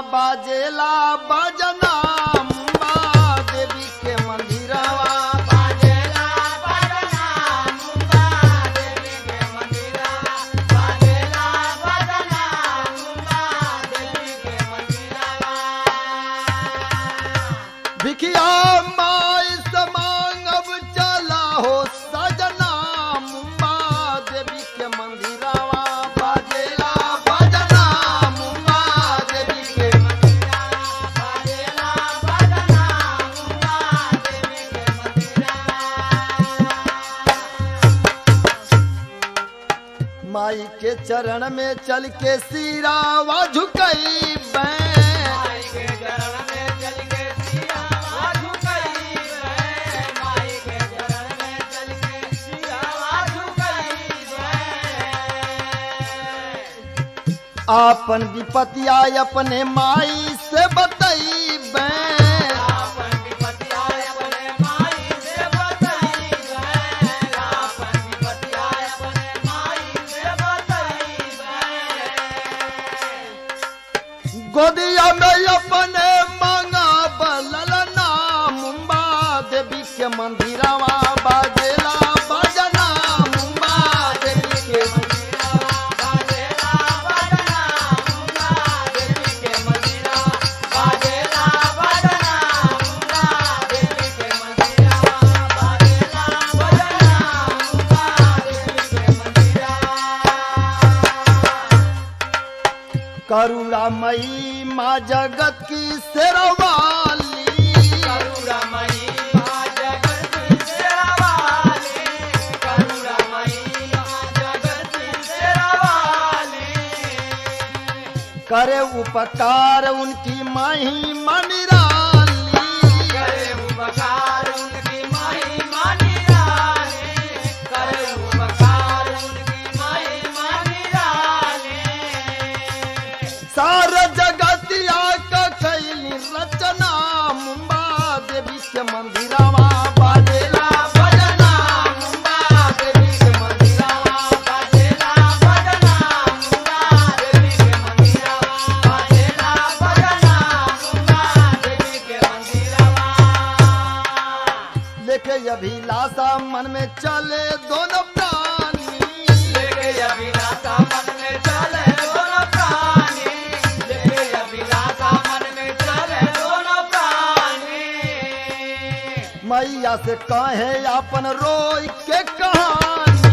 बाजेला बजना मुंबा देवी के मंदिरवा भिखिया माई समांग अब चला हो सजना मुंबा देवी के मंदिरवा बाजेला बजना मुंबा देवी के माई के चरण में चल के सिरावा झुकई बैं आपन विपतिया अपने माई से बतई बैं गोदिया में अपने मांगा बलल नाम मुंबा देवी के मंदिरवा बाजेला बजना मुंबा देवी के करुणामयी माँ जगत की शेरवाली करे उपकार उनकी माही मनिराली सारा जगतिया का कैली रचना मुंबा देवी के मंदिरवा बाजेला बजना मुंबा देवी के मंदिरवा बाजेला बजना मुंबा देवी के मंदिरवा बाजेला बजना मुंबा देवी के मंदिरवा लेके अभिलाषा मन में चले दोनों प्राणी मैया से कहे अपन रोई के कहानी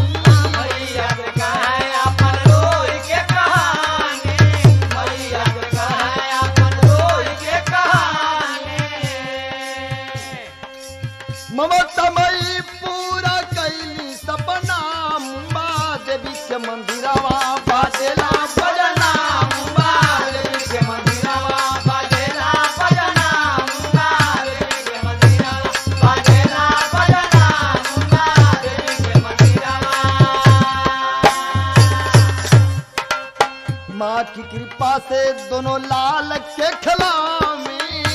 ममतामयी पूरा कैली सपना मुंबा देवी के मंदिरवा बाजेला बजना मुंबा देवी के मंदिरवा बाजेला बजना मुंबा देवी के मंदिरवा बाजेला बजना मुंबा देवी के मंदिरवा माँ की कृपा से दोनों लाल के खिलामी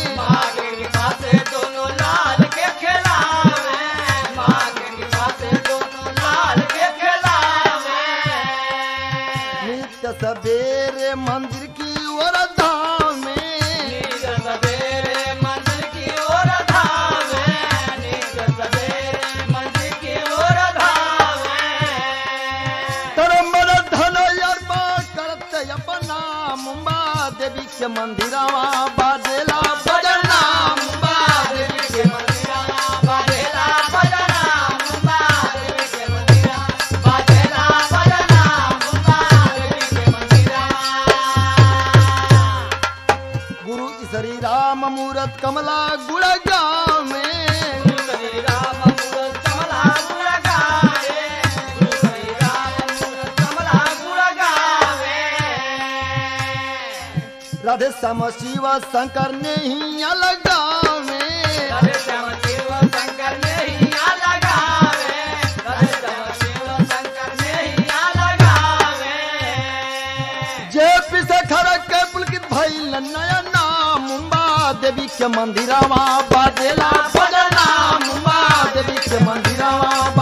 नित्य सवेरे मंदिर की ओर धामे धर्म धन अर्पा करते अपना मुंबा देवी के मंदिरवा बाजेला बजना मुंबा देवी के मंदिरवा बाजेला बजना मुंबा देवी के मंदिरवा बाजेला बजना मुंबा देवी के मंदिरवा गुरु श्री राम मूरत कमला गुड़गांव में राधे श्याम शिव शंकर ने ही लगावे जे पिसे खरक के पुलकित भइल नया नाम मुंबा देवी के मंदिरवा बाजेला बजना मुंबा देवी के मंदिरवा